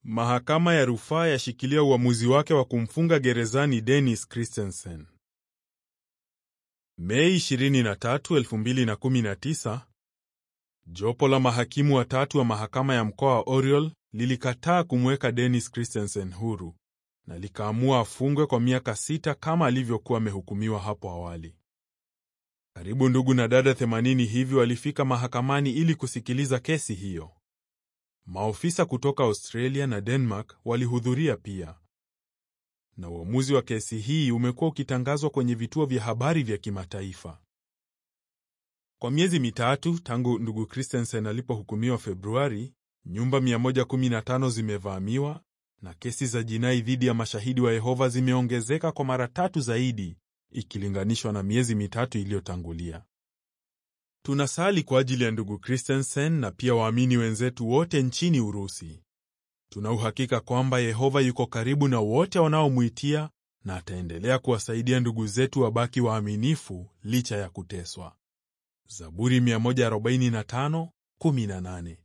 Mahakama ya rufaa yashikilia uamuzi wake wa kumfunga gerezani Dennis Christensen. Mei 23, 2019, jopo la mahakimu watatu wa mahakama ya mkoa wa Oriol lilikataa kumweka Dennis Christensen huru na likaamua afungwe kwa miaka sita kama alivyokuwa amehukumiwa hapo awali. Karibu ndugu na dada 80 hivi walifika mahakamani ili kusikiliza kesi hiyo. Maofisa kutoka Australia na Denmark walihudhuria pia, na uamuzi wa kesi hii umekuwa ukitangazwa kwenye vituo vya habari vya kimataifa. Kwa miezi mitatu tangu ndugu Christensen alipohukumiwa Februari, nyumba 115 zimevamiwa na kesi za jinai dhidi ya mashahidi wa Yehova zimeongezeka kwa mara tatu zaidi ikilinganishwa na miezi mitatu iliyotangulia. Tunasali kwa ajili ya ndugu Christensen na pia waamini wenzetu wote nchini Urusi. Tuna uhakika kwamba Yehova yuko karibu na wote wanaomwitia na ataendelea kuwasaidia ndugu zetu wabaki waaminifu licha ya kuteswa. Zaburi 145:18